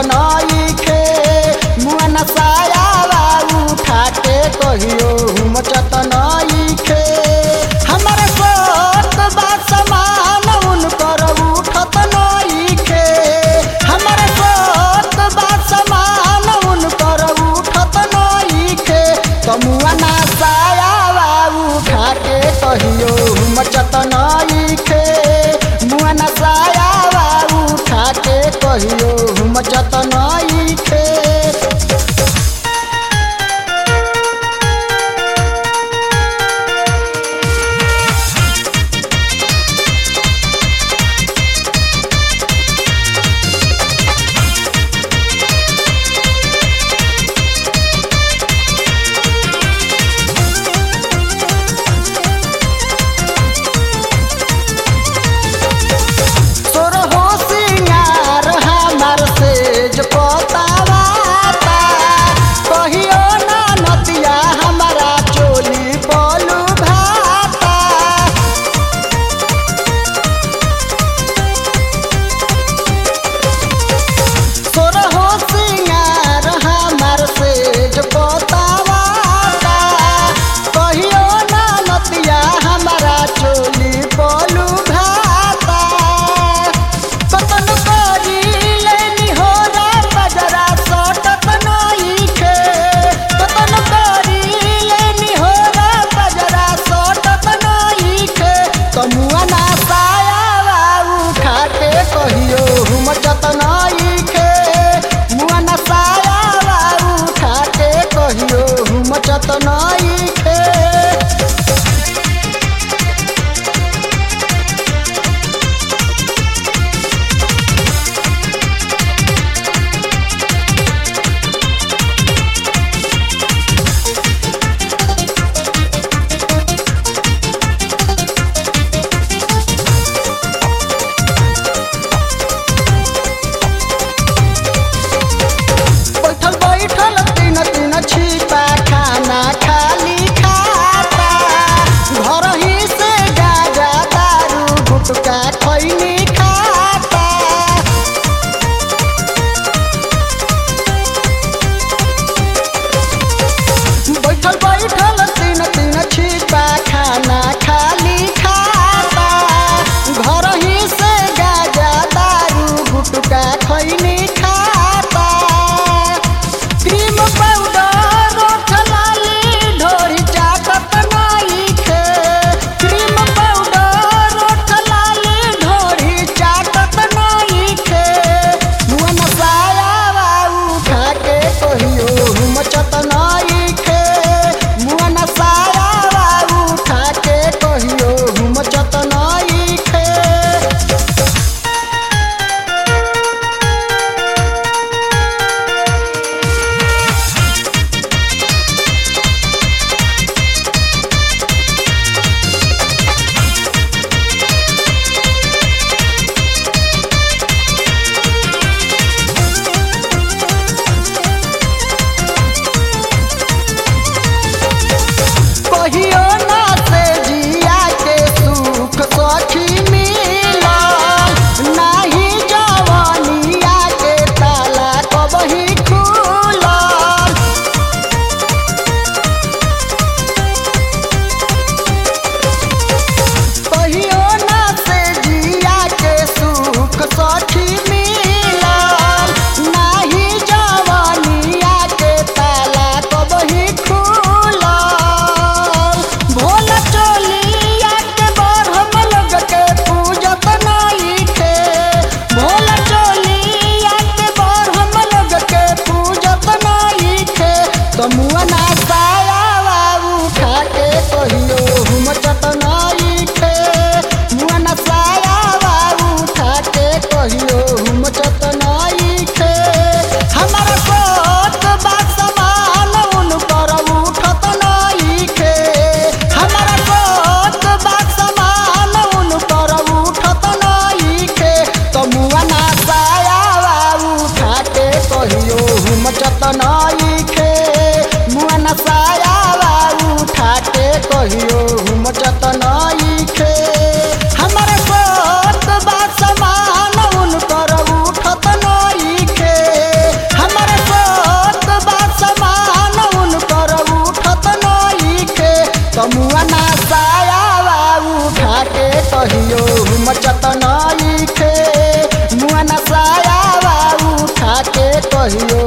नईखे मुआ नसायावा उठा के कहियो मचत नईखे हमारे सोत बा समान उनकर उठत नईखे हमारे सोत बा समान उनकर उठत नईखे तमुआ नसायावा उठा के कहियो मचत नईखे मुआ नसायावा उठा के कहियो मचत नईखे तोर हो सिंगार हमार सेज पतावाता कहियो ना नतिया हमारा चोली बोलू भाता तोर हो सिंगार हमार सेज पतावाता कहियो ना नतिया हमारा चोली बोलू भाता कतन करी लेनी हो रा बजरा सटत नईखे कतन करी लेनी हो रा बजरा सटत नईखे तमुआ ना सायावा उठा के कहियो मचत नईखे मुआ ना सायावा उठा के कहियो मचत नईखे बैठल बैठल तीन तीन छिपा खाना खाली खाता घर ही से गाजा दारू गुटका खैनी खाता बैठल बैठल तीन तीन छिपा खाना खाली खाता घर ही से गाजा दारू गुटका खैनी खाता क्रीम पाउडर ओठलाली ढोरी चाटत नईखे क्रीम पाउडर ओठलाली ढोरी कहियो मचत नइखे मुआ नसाया उठा के कहियो